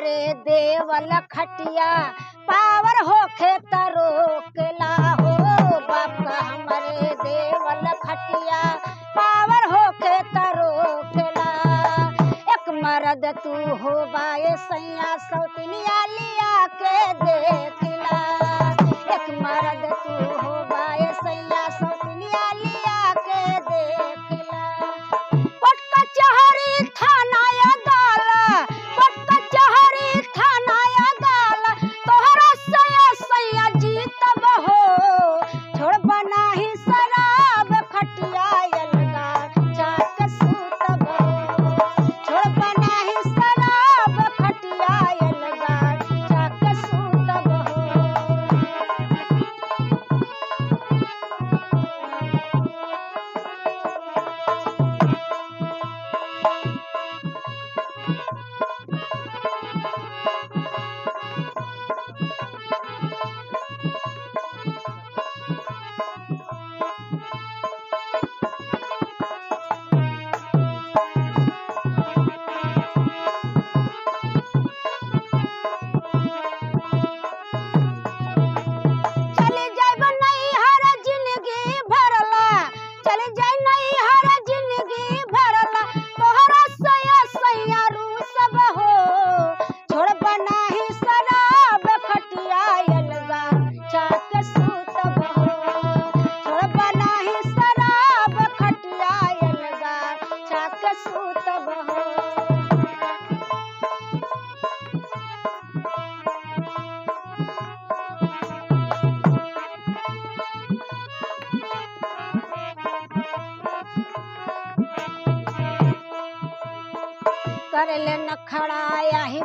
हमरे देवल खटिया पावर होखे त रोकला हो बाप हमरे देवल खटिया पावर होखे त रोकला एक मर्द तू हो बाए सैया सौतनिया लिया के देखला एक मर्द तू हो बाए सैया सौतनिया लिया के देखला पट कचहरी थाना या गाला पट कचहरी थाना या गाला तोहरा सया सैया जीतब हो छोड़ बनाही शराब खटिया अलगा चाक सूतब हो छोड़ बनाही शराब खटिया अलगा चाक सूतब हो चली जाइब नैहर जिंदगी भरला चली जाई नैहर जिंदगी भरला तोहरा सया सैया रू सब हो छोड़ बनाही शराब खटिया अलगा चाक सूतब हो छोड़ बनाही शराब खटिया अलगा चाक सूतब हो करले न खड़ा ही